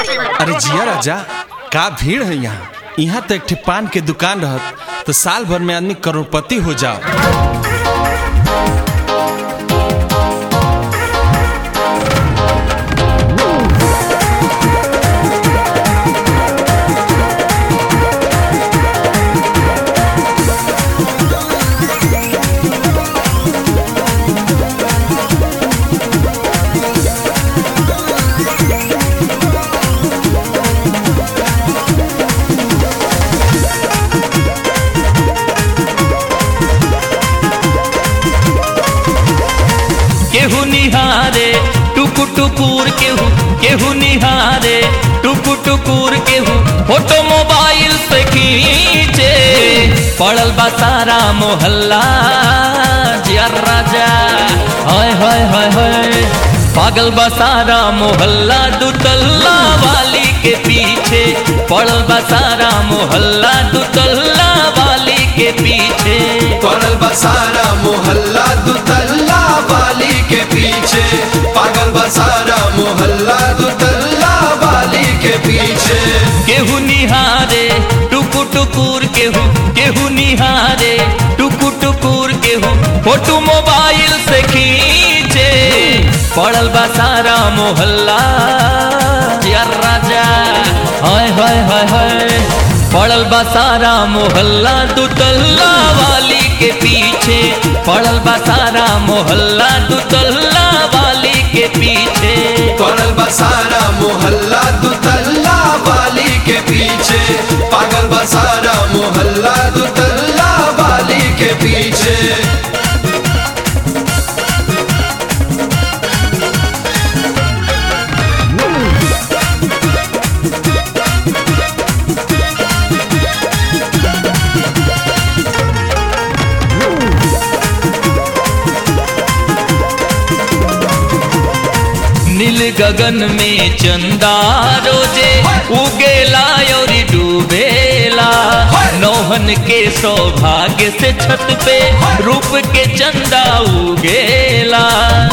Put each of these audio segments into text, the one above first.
अरे जिया राजा का भीड़ है यहाँ यहाँ तो एक ठे पान के दुकान रहत तो साल भर में आदमी करोड़पति हो जाओ केहू निहारे टुकु टुकुर केहू केहू निहारे टुकु टुकुर केहू फोटो मोबाइल से खींचे पड़ल बा सारा मोहल्ला जियर राजा हाय हाय हाय हाय पागल बा सारा मोहल्ला दुतल्ला वाली के पीछे पड़ल बा सारा मोहल्ला दुतल्ला वाली के पीछे पड़ल बसारा मोहल्ला दुतल्ला वाली के पीछे पागल बसारा मोहल्ला दुतल्ला वाली के पीछे केहू निहारे टुकु टुकुर केहू केहू निहारे टुकु टुकुर केहू फोटो मोबाइल से खींचे पड़ल बा सारा मोहल्ला यार राजा हाय हाय हाय हाय पड़ल बा सारा मोहल्ला दुतल्ला वाली के पीछे पड़ल बा सारा मोहल्ला दुतल्ला वाली के पीछे पड़ल बसारा मोहल्ला दुतल्ला वाली के पीछे पागल बसारा मोहल्ला दुतल्ला वाली के पीछे नील गगन में चंदा रोजे उगेला और डूबेला नौहन के सौभाग्य से छत पे रूप के चंदा उगेला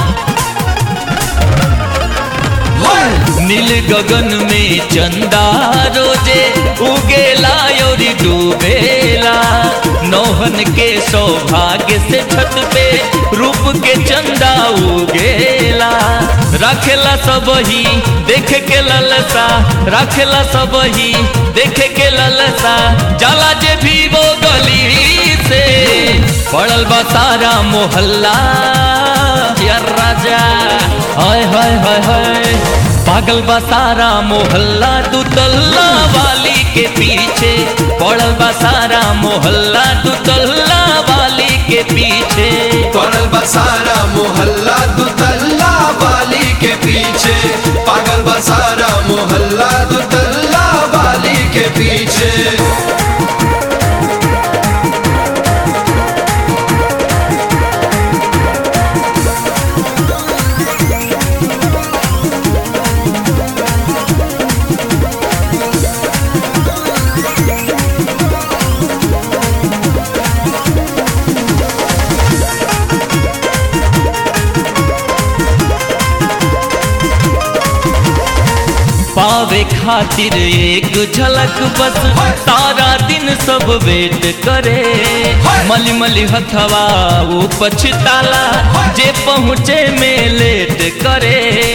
नील गगन में चंदा रोजे उगेला और डूबेला नौहन के सौभाग्य से छत पे रूप के चंदा उगेला रखेला सब ही देखे के ललसा रखेला सब ही देखे के ललसा जाला जे भी वो गली से पड़ल बा सारा मोहल्ला यार राजा हाय हाय हाय हाय पागल बा सारा मोहल्ला दुतल्ला वाली के पीछे पड़ल बा सारा मोहल्ला दुतल्ला वाली के पीछे पड़ल बसारा मोहल्ला दुतल्ला वाली के पीछे पागल बसारा मोहल्ला दुतल्ला वाली के पीछे पावे खातिर एक झलक बस सारा दिन सब वेट करे मली मली हथवा वो पछताला जे पहुँचे में लेट करे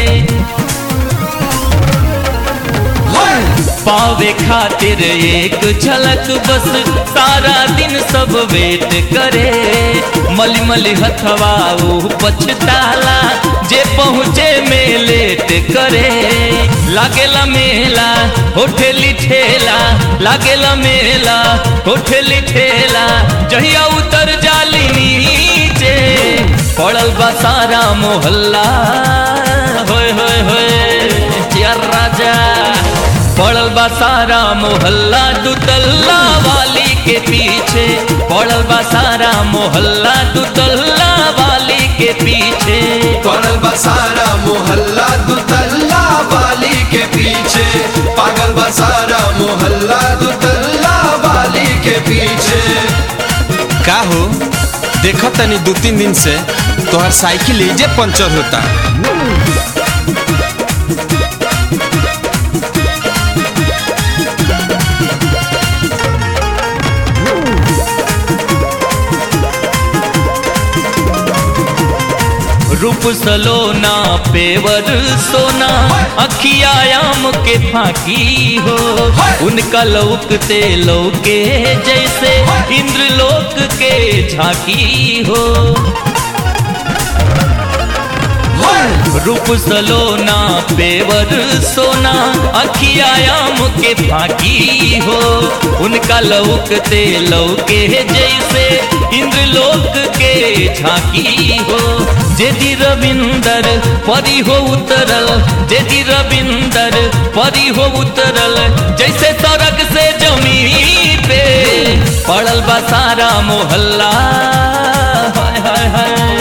पावे खातिर एक झलक बस सारा दिन सब वेट करे मली मली हथवा वो पछताला जे पहुँचे में लेट करे लागेला मेला होठेली ठेला लागेला मेला होठेली ठेला जहिया उतर जाली नीचे पड़ल बा सारा मोहल्ला होय होय होय यार राजा पड़ल बा सारा मोहल्ला दुतल्ला वाली के पीछे पड़ल बा सारा मोहल्ला दुतल्ला वाली के पीछे पड़ल बसारा मोहल्ला दुतल्ला वाली के पीछे पागल बसारा मोहल्ला दुतल्ला वाली के पीछे का हो देखो तनी दू तीन दिन से तोहर साइकिल एजे पंचर होता सलोना पेवर सोना अखियायाम के फाकी हो उनका लौकते लौके जैसे इंद्रलोक के झाकी हो रूप सलोना पेवर सोना अखियायाम के फाकी हो उनका लौकते लौके जैसे इंद्रलोक के झाकी हो जेदी रविंदर परी हो उतरल जेदी रविंदर परी हो उतरल जैसे सड़क से जमीन पे पड़ल बा सारा मोहल्ला हाय हाय हाय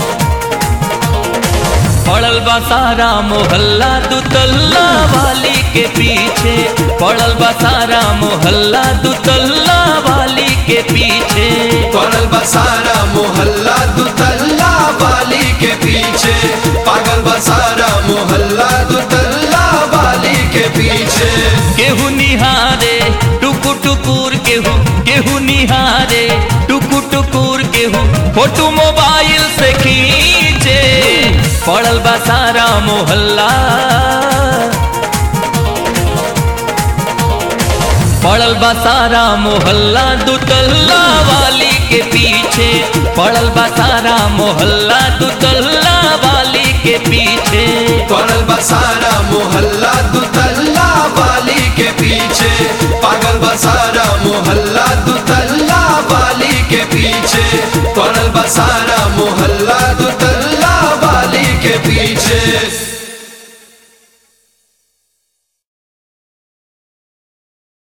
पड़ल बा सारा मोहल्ला दुतल्ला वाली के पीछे पड़ल बा सारा मोहल्ला दुतल्ला वाली के पीछे पड़ल बसारा मोहल्ला दुतल्ला वाली के पीछे पागल बसारा मोहल्ला दुतल्ला वाली के पीछे केहू निहारे टुकु टुकुर केहू केहू निहारे टुकु टुकुर केहू फोटो मोबाइल से खींचे पड़ल बा सारा मोहल्ला पड़ल बा सारा मोहल्ला दुतल्ला वाली के पीछे पड़ल बा सारा मोहल्ला दुतल्ला वाली के पीछे पड़ल बसारा मोहल्ला दुतल्ला वाली के पीछे पागल बसारा मोहल्ला दुतल्ला वाली के पीछे पड़ल बसारा